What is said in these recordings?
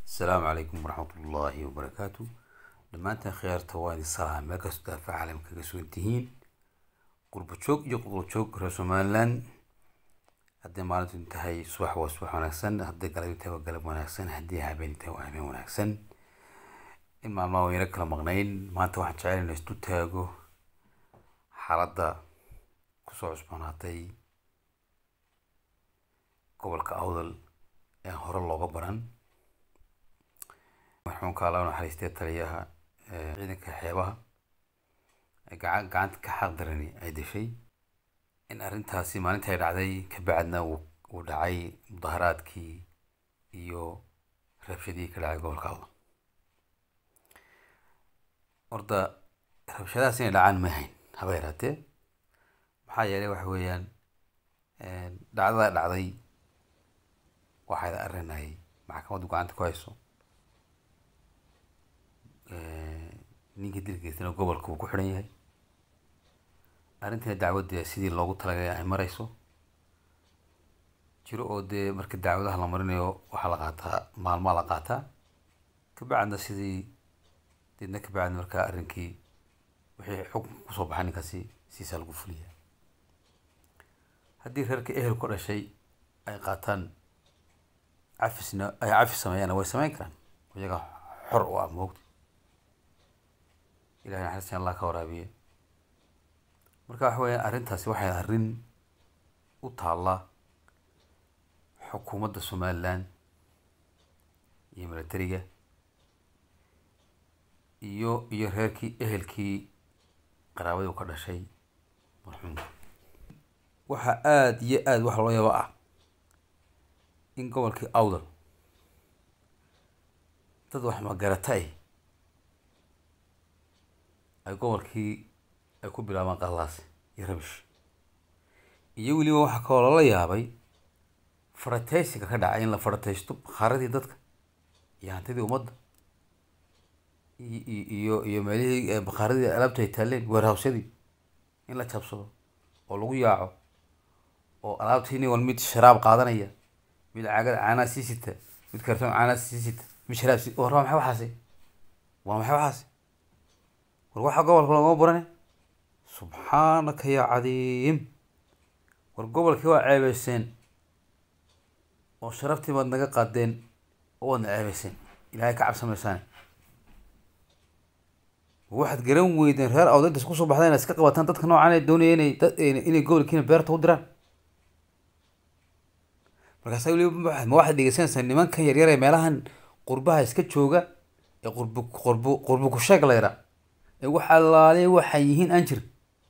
asalaamu calaykum waraxmatullaahi wabarakaatu dhammaantiin khiyaarta waa idin salaam meel kastoo daafaca caalamka kaga sugan tihiin qurbo joog iyo qudlo joog reer somaliland hadday maalintu tahay subax waa subax wanaagsan hadday galab tahay waa galab wanaagsan haddii habeen tahay waa habeen wanaagsan in maalmaha wayna kala maqnayn maanta waxaan jecel in istu taago xaaladda kusoo cusboonaatay gobolka awdal ee hore looga baran marxuumka alla naxariistee taliyaha ciidanka xeebaha gacan gacanta ka xaq darani ay dashay in arrintaasi maalintii ay dhacday ka bacdna uu dhacay mudaharaadkii iyo rabshadihii ka dhacay gobolka awdal horta rabshadahaas inay dhacaan ma ahayn haba yaraatee maxaa yeelay waxa weeyaan dhacdada dhacday waxayda arrinay maxkamaddu gacanta ku hayso ninkii dilgeysana gobolka uu ku xidhan yahay arrintina dacwadda sidii loogu talagalay ay marayso jiro oo dee marka dacwadaha la marinayo waxaa la qaataa maalmaa la qaataa kabacdna sidii deedna kabacdna markaa arrinkii wixii xukun kusoo baxay ninkaasi siisaa lagu fuliyaa haddii reerka ehel ku dhashay ay qaataan cafisna ay cafis sameeyaana way sameyn karaan iyaga xor u ah moogta ilahay naxariistan allah ka waraabiye marka waxa weya arrintaasi waxay arrin u taalla xukuumadda somaliland iyo milatariga iyo iyo reerkii ehelkii qaraabadii u ka dhashay marxuumka waxaa aada iyo aada waxa loo yaaba ah in gobolkii awdal dad wax magarata ay ay gobolkii ay ku bilaabaan qallaas iyo rabish iyo weliba waxaa kaloo lala yaabay farataysiga ka dhacay in la farataysto bakhaaradii dadka iyo hantidii ummadda iyo iyo meelihii bakhaaradii alaabta ay taaleen weerhawsyadii in la jabsado oo lagu yaaco oo alaabtii nin wal mid sharaab qaadanaya mid caagada caanaa sii sita mid kartoon caanaa sii sita mid sharaab si war waa maxay waxaasi waa maxay waxaasi war waxaa gobolka loogama barane subxaanaka yaa cadiim war gobolkii waa ceebeyseen oo sharaftii baad naga qaadeen oo waadna ceebeyseen ilaahay ka cabsamaysaane waxaad garan weydeen reer awdintas kusoo baxda inaad iska qabataan dadka noocan ee doonaya inay dad inay gobolkiina beerta u diraan markaasa weliba ma waxaad dhegeysanaysaa nimankan yaryar ee meelahan qurbaha iska jooga ee qurbu qurbu qurbu kusheeg la yaraa ee wax allaale waxay yihiin aan jirin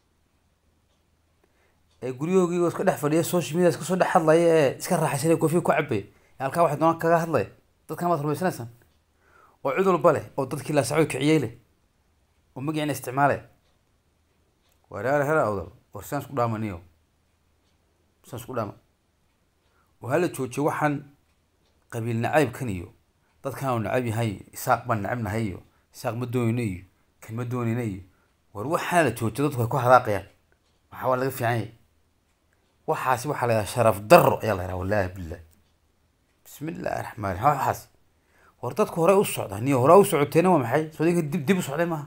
ee guryahoogii iska dhex fadhiya social media iska soo dhex hadlaya ee iska raaxaysanaya koofiya ku cabaya ee halkaa waxay doonaan kaga hadlaya dadkan waad rumaysanaysaan oo cid walba leh oo dadkii laasacood kiciyey leh oo magiciina isticmaalaya wareer hera awdal war sidaan isku dhaamaniyo sidaan isku dhaama oo hala joojiyo waxaan qabiil nacaybkan iyo dadkan uu nacab yahay isaaq baan nacabnahay iyo isaaq ma doonayno iyo kan ma doonayna iyo war waxaan la joojiyo dadku ay ku hadaaqayaan maxaa waa laga fiican yahay waxaasi waxaa la yidhaha sharaf daro ayaa la yidhaha wallahi billah bismi illahi raxmaan raxiim waxaas war dadku horey u socdaa niyo hore u socoteena waa maxay sodinka dib dib u socday maaha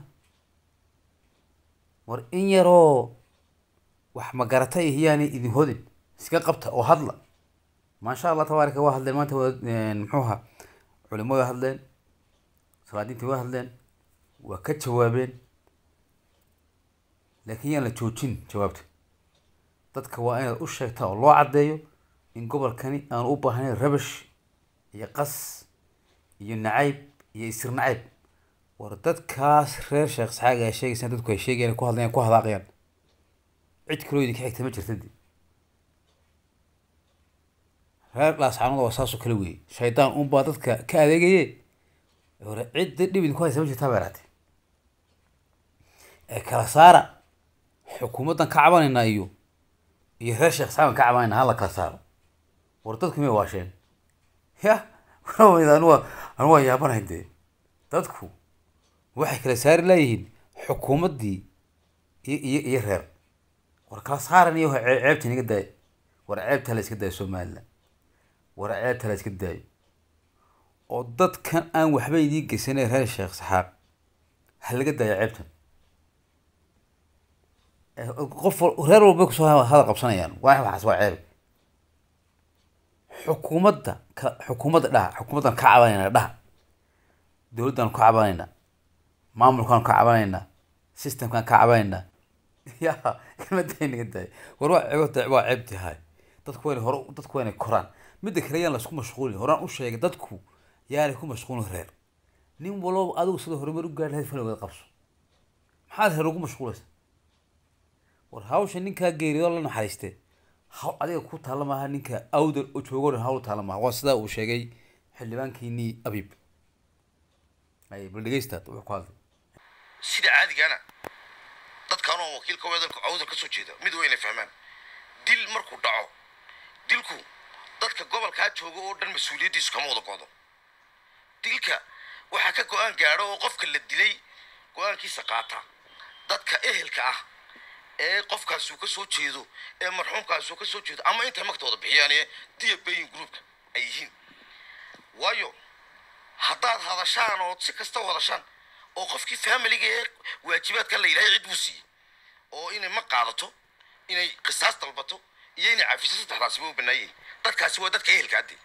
war in yaroo wax magarata ihiyaani idin hodin iska qabta oo hadla maasha allah tabaaraka waa hadleen maanta muxuu ahaa culimo way hadleen salaadiintii way hadleen waa ka jawaabeen laakiin yaan la joojin jawaabta dadka waa inaad u sheegtaa oo loo caddeeyo in gobolkani aanu u baahnayn rabash iyo qas iyo nacayb iyo isir nacayb war dadkaas reer sheekh saxaaga ay sheegaysaan dadku ay sheegayaan ku hadlayaan ku hadaaqayaan cid kaloo idinka xigta ma jirta dee reer dhaascanada waa saasoo kale weeye shaydaan unbaa dadka ka adeegaye hore cidda dhib idinku haysa ma jirtaa ba yaraatee ee kala saara xukuumaddan ka cabanaynaa iyo iyo reer sheekh saxaagan ka cabanayna hala kala saaro war dadku may waasheen ya anu waa anu waa yaabanahay dee dadku waxay kala saari laayihiin xukuumaddii iyo iyo iyo reer war kala saaran iyo ceebta inaga daaya war ceebta la iska daayo somaliland war ceebta la iska daayo oo dadkan aan waxba idiin geysanay reer sheekh saxaaq ha laga daaya ceebtan Eh, qof wal- reer walba kusoo ha- hadal qabsanayaan waa waxaas waa ceeb xukuumadda ka xukuumadda dhaha xukuumaddan ka cabanayna dhaha dowladdan ka cabanayna maamulkan ka cabanayna systemkan ka cabanayna ya kelmadda naga daaya war waa ceeb waa ceeb tahay dadku waa inay hore dadku waa inay koraan midda kale yaan laisku mashquulin horaan u sheegay dadku yaanay ku mashquulin reer nin walba adigu sida horumar u gaari lahayd falowgeeda qabso maxaad reer ugu mashquulaysa war hawsha ninkaa geeriyoo la naxariiste haw adiga ku taalla maaha ninka awdal oo joogo dhan hawl taalla maaha waa sidaa uu sheegay xildhibaankiinii abiib ay bal dhegeystaad wuxuu ku hadlay sida caadigana dadkan oo wakiilka wadalka awdal ka soo jeeda mid wayna fahmaan dil markuu dhaco dilku dadka gobolkaa jooga oo dhan mas-uuliyaddiisu kama wada go'do dilka waxaa ka go-aan gaadho oo qofka la dilay go-aankiisa qaata dadka ehelka ah ee qofkaasuu ka soo jeedo ee marxuumkaasuu ka soo jeedo ama intay magtooda bixiyaan ee diya bayin groupka ay yihiin waayo haddaad hadashaan ood si kasta u hadashaan oo qofkii faamiliga ee waajibaadka la yidhahay cid buu siiyey oo inay ma qaadato inay qisaas dalbato iyo inay cafiso saddexdaasiba u banaayihin dadkaasi waa dadka ehelka hadde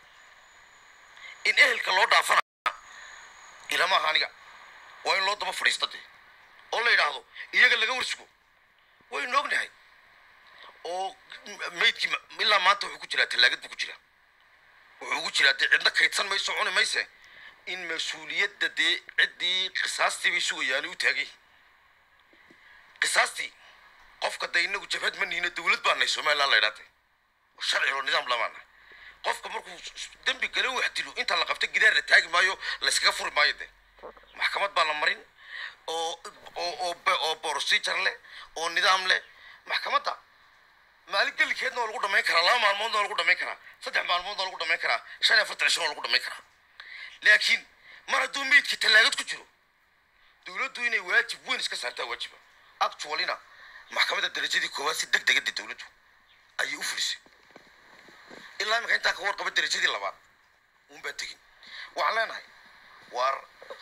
in ehelka loo dhaafana ilama aha aniga waa in loo daba fadhiista dee oo la yidhaahdo iyaga laga warsugo waynu ognahay oo maydkii ma- ilaa maanta wuxuu ku jiraa tallaagad buu ku jiraa wuxuu ugu jiraa dee cidna kaydsan mayso cuni mayse in mas-uuliyadda dee ciddii qisaastii bay sugayaan u taagay qisaastii qofka dee inagu jabhad ma nihina dowlad baa nahay somaliland la idhaatay sharci oo nidaam lamaana qofka markuu s- dembi gale wax dilo inta la qabta gidaar la taagi maayo layskaga furi maayo de maxkamad baa la marin oo oo oo be- oo procedure leh oo nidaam leh maxkamadda maalin gelikeedna waa lagu dhamayn karaa laba maalmoodna waa lagu dhamayn karaa saddex maalmoodna waa lagu dhamayn karaa shan iyo afartan cisho waa lagu dhamayn karaa laakiin mar hadduu meydkii tallaagad ku jiro dowladdu inay waajib weyn iska saartaa waajiba actualina maxkamadda darajadii koowaad si deg degada dowladdu ayay u fulisay ilaa imika intaa ka warqaba darajadii labaad uunbaa tegin waxaan leenahay waar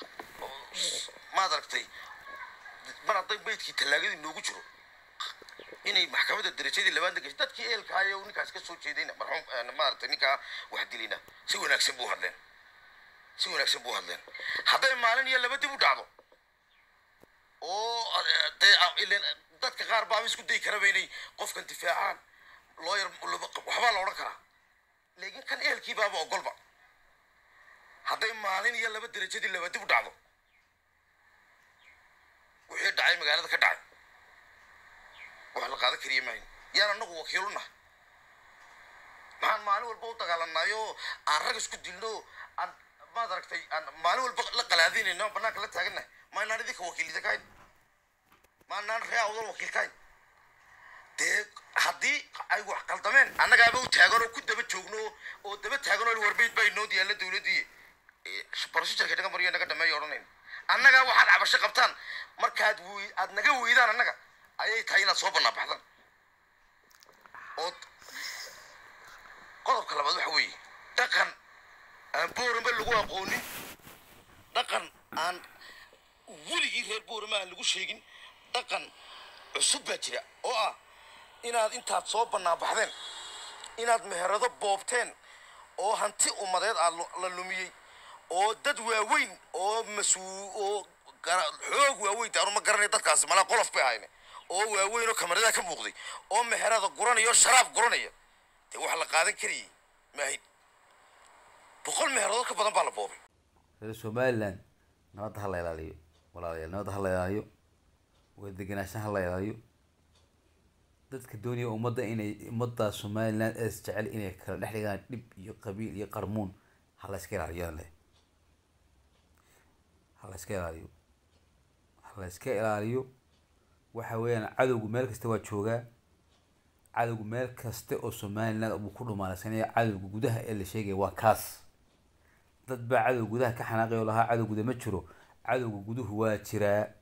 maad aragtay mar hadday meydkii tallaagadii noogu jiro inay maxkamadda darajadii labaadna gashay dadkii ehelkaayo ninkaas ka soo jeedayna marxuum maaragtay ninkaa wax dilayna si wanaagsan buu hadleen si wanaagsan buu hadleen hadday maalin iyo laba dib u dhacdo oo eh, dee ah, ileen dadka qaar baaba isku dayi karaba inay qofkan difaacaan looyar waxbaa la odhan karaa laakiin kan ehelkii baaba ogolba hadday maalin iyo laba darajadii laba dib u dhacdo wixii dhacay magaalada ka dhacay wax la qaadan kariya maahin yaan anagu wakiilu nahay maxaan maalin walba u dagaalanaayo aan rag isku dilno aan maad aragtay aan maalin walba la qalaadinayno aan banaanka la taagannahay maanaan idinka wakiilida kahayn maanaan ree awdal wakiil kahayn dee haddii ay wax qaldameen annagaaba u taagan oo ku daba joogno oo daba taagan oo warbeyd baa inoo diyaalla dowladdii baroshijarka naga mariyo naga dhameeyo odhanayn annagaa waxaad cabasho qabtaan markaad wey aad naga weydaan annaga ayay tahay inaad soo bannaan baxdaan ood qodobka labaad waxa weeye dhaqan aan boorama lagu aqoonin dhaqan aan weligii reer boorama aan lagu sheegin dhaqan cusub baa jira oo ah inaad intaad soo bannaan baxdeen inaad meherado boobteen oo hanti ummadeed aad lu- la lumiyey oo dad waaweyn oo mas-uul oo gara- xoog waaweyn taanu ma garanay dadkaasi malaa qolof bay ahayne oo waaweyn oo kamarada ka muuqday oo meherada guranaya oo sharaab guranaya dee wax la qaadan karayay maahid boqol meheradoo ka badan baa la boobay reer somaliland nabadda ha la ilaaliyo walaalayaal nabadda ha la ilaaliyo wada degenaanshaha ha la ilaaliyo dadka doonaya ummadda inay ummadda somaliland ee isjecel inay kala dhex dhigaan dhib iyo qabiil iyo qarmuun ha la iska ilaaliyo aan leeyahay. ha la iska ilaaliyo ha la iska ilaaliyo waxa weeyaan cadowgu meel kasta waa joogaa cadowgu meel kasta oo somaliland uu ku dhumaalaysanaya cadowga gudaha ee la sheegaya waa kaas dad baa cadow gudaha ka xanaaqay oo lahaa cadow guda ma jiro cadowga guduhu waa jiraa